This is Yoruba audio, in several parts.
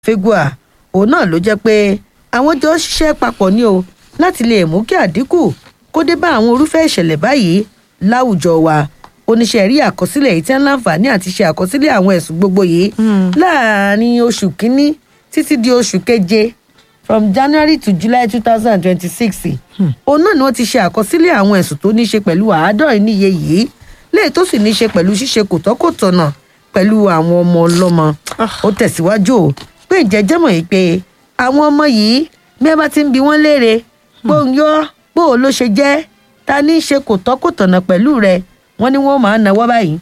fegua òun náà ló jẹ́ pé àwọn jọ ṣiṣẹ́ papọ̀ ní o láti lè mú kí àdínkù kó dé bá àwọn irúfẹ́ ìṣẹ̀lẹ̀ báyìí láwùjọ wa oníṣẹ́ rí àkọsílẹ̀ yìí tí wọ́n láǹfààní àti ṣe àkọsílẹ̀ àwọn ẹ̀sùn gbogbo yìí láàárín oṣù kínní títí di oṣù keje from january to july two thousand and twenty-six òun náà ni wọ́n ti ṣe àkọsílẹ̀ àwọn ẹ̀sùn tó ní í ṣe pẹ̀lú àádọ́rin níye yìí léè tó sì ní í ṣe pẹ̀lú ṣíṣe kòtọ́kòtọ̀nà pẹ̀lú àwọn ọmọ ọlọ́mọ ó tẹ̀síwájú o pé ìjẹ́jẹ́ mọ̀ yìí pé àwọn ọmọ yìí bí wọ́n bá ti ń bi wọ́n léèrè gbóǹyọ́ bó o ló ṣe jẹ́ ta ní í ṣe kòtọ́kòtọ̀nà pẹ̀lú rẹ̀ wọ́n ní wọ́n máa ń nawọ́ báyìí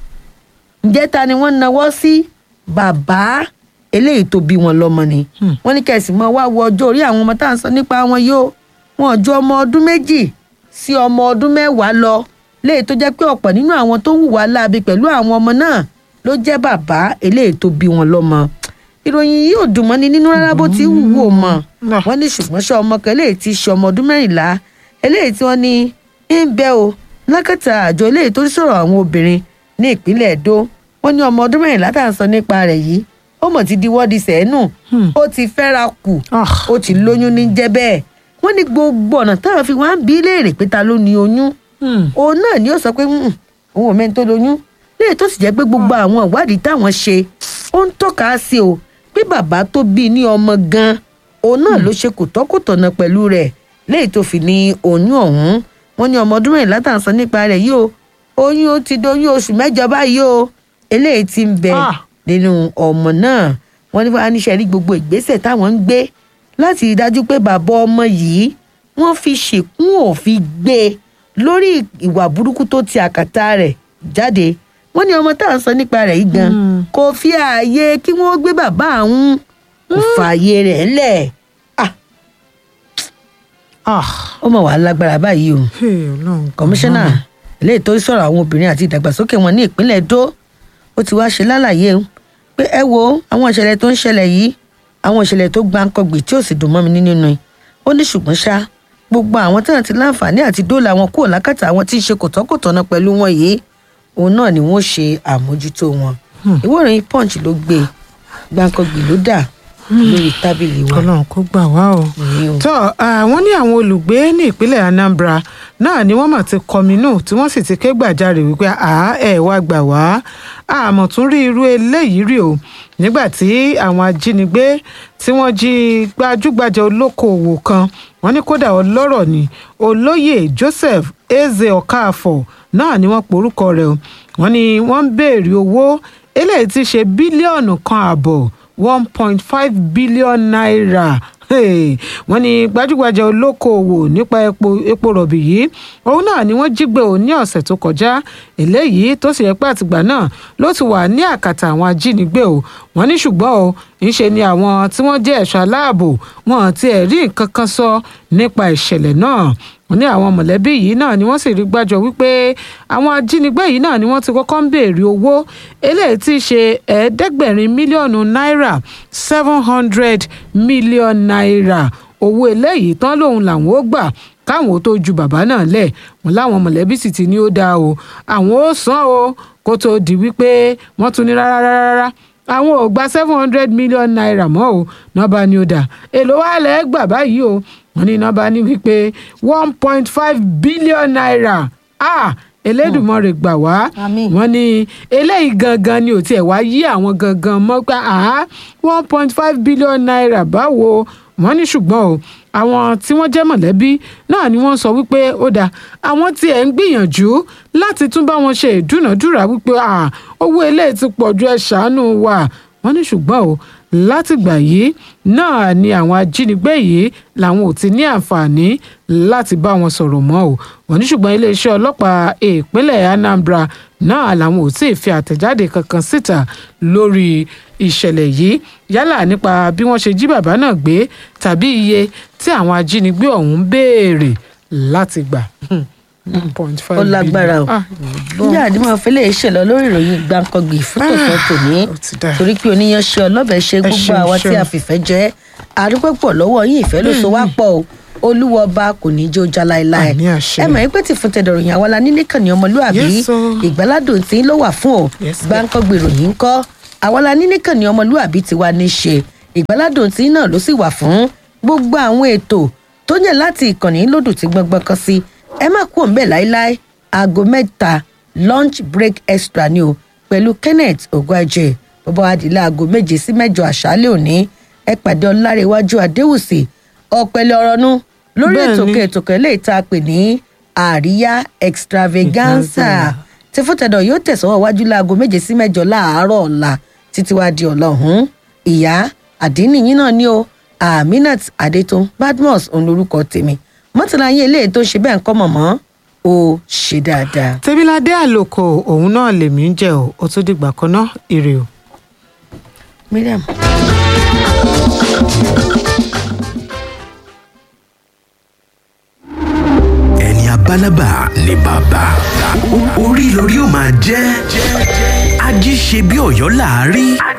ǹjẹ́ ta ni wọ́n ń nawọ́ sí bàbá eléyìí tó bí wọn lọ́mọ ni wọ́n ní kẹ̀sì mọ́ wá wo ọjọ́ orí àwọn ọmọ tá à ń sọ nípa wọn yóò wọn ju ọmọ ọdún méjì sí ọmọ ọdún mẹ́wàá lọ léyìí tó jẹ́ pé ọ̀pọ̀ nínú àwọn tó ń hùwà láabi pẹ̀lú àwọn ọmọ náà ló jẹ́ bàbá eléyìí tó bí wọn lọ́mọ ìròyìn yìí ò dùn mọ́ni nínú rárá bó ti wù ú mọ́ wọ́n ní ṣùgbọ́n ṣe ọmọ kan eléyìí ti ṣe ọmọ ọdún mẹ́rìnlá eléyìí tí wọ́n ní ń bẹ́ o lákàtà àjọ eléyìí tó ń sọ̀rọ̀ àwọn obìnrin ní ìpínlẹ̀ èdò wọ́n ní ọmọ ọdún mẹ́rìnlá tá à ń sọ nípa rẹ̀ yìí ó mọ̀ ti di wọ́ọ̀dì sẹ́ẹ̀nù ó ti fẹ́ra kù ó ti lóyún ní jẹ́ bẹ́ẹ̀ wọ́n ní gbogbo ọ̀nà táwọn fi wá ń bí léèrè pé ta ló ní oyún òun náà ni ó sọ pé òun ò mẹ́ni tó lóyún léè tó sì jẹ́ pé gbogbo àwọn ìwádìí táwọn ṣe ó ń tọ́ka sí o pé bàbá tó bí ní ọmọ gan òun náà ló ṣe kòtọ́kòtọ̀nà pẹ̀lú rẹ̀ léyìí tó fi ní oyún ọ̀hún wọ́n ní ọmọ ọdún mẹ́rìnlá tá à ń sọ nípa rẹ̀ yìí o oyún ó ti doyún oṣù mẹ́jọ báyìí o eléyìí ti ń bẹ nínú ọmọ náà wọ́n ní wàá níṣẹ́ rí gbogbo ìgbésẹ̀ táwọn ń gbé láti rí dájú pé bàbá ọmọ yìí wọ́n fi ṣèkún òfin gbé lórí ìwà burúkú tó ti àkàtà rẹ̀ jáde wọ́n ní ọmọ tá à ń sọ nípa rẹ̀ yìí gan kò fi ààyè kí wọ́n gbé bàbá àwọn kò fààyè rẹ̀ lẹ̀ ó mọ̀ wá lágbára báyìí o kọmíṣánná eléyìí tó sọ̀rọ̀ àwọn obìnrin àti ìdàgbàsókè wọn ní ìpínlẹ̀ Èdó ó ti wá ṣe lálàyé pé ẹ wo àwọn ìṣẹ̀lẹ̀ tó ń ṣẹlẹ̀ yìí àwọn ìṣẹ̀lẹ̀ tó gbáǹkọ̀gbì tí ò sì dùn mọ́ mi nínú ni ó ní ṣùgbọ́n ṣá gbogbo àwọn tí wọ́n ti láǹfààní àti dóòlà wọn kúrò lákàtà àwọn tí ń ṣe kòtọ́kòtọ́nà pẹ̀lú wọn yìí òun náà ni wọ́n ṣe àmójútó wọn ìwé ìròyìn punch ló gbé gbáǹkọ̀gbì ló dà lórí tábìlì wa. Ọlọ́run kó gbà wá o. tó àwọn ní àwọn olùgbé ní ìpínlẹ̀ Anambra náà ni wọ́n mà ti kọminú tí wọ́n sì ti ké gbàjarè wípé àá ẹ̀ wá gbà wá àmọ̀ tún rí irú eléyìí rí o nígbà tí àwọn ajínigbé tí wọ́n jí gbajúgbajà olókoòwò kan wọ́n ní kódà ọlọ́rọ̀ ni olóyè Joseph Eze Okafor náà ni wọ́n porúkọ rẹ̀ o wọ́n ní wọ́n ń béèrè owó eléyìí ti ṣe bílíọ̀nù kan àbọ̀ one point five billion naira hey, wọ́n ní gbajúgbajà olókoòwò nípa epo epo rọ̀bì yìí òun náà ni wọ́n jí gbé o ní ọ̀sẹ̀ tó kọjá eléyìí tó sì yẹ pé àtìgbà náà ló ti wà ní àkàtà àwọn ajínigbé o wọ́n ní ṣùgbọ́n o ńṣe ni àwọn tí wọ́n jẹ́ ẹ̀ṣọ́ aláàbò wọn ti ẹ̀ rí nǹkan kan sọ nípa ìṣẹ̀lẹ̀ náà wọ́n ní àwọn mọ̀lẹ́bí yìí náà ni wọ́n sì rí gbàjọ wípé àwọn ajínigbé yìí náà ni wọ́n ti kọ́kọ́ ń béèrè owó eléyìí tí í ṣe ẹ̀ẹ́dẹ́gbẹ̀rin mílíọ̀nù náírà seven hundred million naira owó eléyìí tán lòun làwọn ó gbà káwọn ó tó ju bàbá náà lẹ̀ wọ́n láwọn mọ̀lẹ́bí sì ti ní ó dáa o àwọn ó san o kó tó di wípé wọ́n tún ní rárá rárá àwọn ò gba seven hundred million naira mọ́ o náà bá ní ó dà èlò wa lẹ́ẹ̀ gbà báyìí o wọ́n ní iná bá ní wípé one point five billion naira ah elédùnmọ̀rẹ̀ gbà wá wọ́n ní eléyìí gangan ni ò tiẹ̀ wá yí àwọn gangan mọ́ pé ah one point five billion naira báwo wọ́n ní ṣùgbọ́n o àwọn tí wọ́n jẹ́ mọ̀lẹ́bí náà ni wọ́n sọ wípé ó dáa àwọn tí ẹ̀ ń gbìyànjú láti tún bá wọn ṣe ìdúnàdúrà wípé owó eléyìí ti pọ̀ ju ẹ̀ ṣàánú wa wọ́n ní ṣùgbọ́n o látìgbà yìí náà ni àwọn ajínigbé yìí làwọn ò ti ní àǹfààní láti bá wọn sọ̀rọ̀ mọ́ o wọ́n ní ṣùgbọ́n iléeṣẹ́ ọlọ́pàá ìpínlẹ̀ Anambra náà làwọn ò tí ì fi àtẹ̀jáde kankan síta lórí ìṣẹ̀lẹ̀ yìí yálà nípa bí wọ́n ṣe jí bàbá náà gbé tàbí iye tí àwọn ajínigbé ọ̀hún béèrè láti gbà ó lágbára o níjà àdìmọ̀ fẹlẹ̀ ṣẹlẹ̀ lórí ìròyìn gbàǹkangbì fún tòótọ́ tòní torí pé oníyan ṣe ọlọ́bẹ̀ ṣe gbogbo àwa tí a fìfẹ́ jẹ́ àdúpẹ́pọ̀ lọ́wọ́ yín ìfẹ́ ló so wá pọ̀ o olúwọba kò ní í jó já láéláé ẹ mọ̀ pé tí fún tẹ̀dọ̀rọ̀ yẹn àwa la nílé kàn ní ọmọlúwàbí ìgbàládùn tí ń ló wà fún o gbàǹkangbì ìròyìn ńkọ́ àwa la nílé kàn ní ọmọlúwàbí ti wá ní ṣe ìgbáládùn tí náà ló sì wà fún gbogbo àwọn ètò tó yẹ láti ìkànnì lódù tí gbọngbọn kan sí ẹ má kú òǹbẹ láéláé aago mẹ́ta lunch break extra ni o pẹ̀lú kenneth ogwajẹ bàbá adìlẹ aago méje sí mẹ́jọ àṣálẹ́ òní ẹ pàdé ọlárẹ̀wájú adéwùsì ọ̀pẹ̀lẹ̀ ọ̀rọ̀ nu lórí Bẹ́ẹ̀ni. ètò kẹtò kẹlẹ́ ìta pè ní àríyá extravaganza tí fúntẹ̀dọ̀ yóò tẹ̀sánwó wájú láago méje sí mẹ́jọ láàárọ̀ ọ̀la títí wá di ọlọ́hún ìyá àdínníyìn náà ni o aminat adetun badmus òun lorúkọ tèmi mọ́tàlá yín eléyìí tó ṣe bẹ́ẹ̀ ń kọ́ mọ̀mọ́ ó ṣe dáadáa. tèmiládé àlòkò òun náà lèmi ń jẹ o ó tún dìgbà kan náà ire o. miriam. ẹni abálábà ni bàbá orí lórí ó máa jẹ́ ají ṣe bí ọ̀yọ́ láàárí.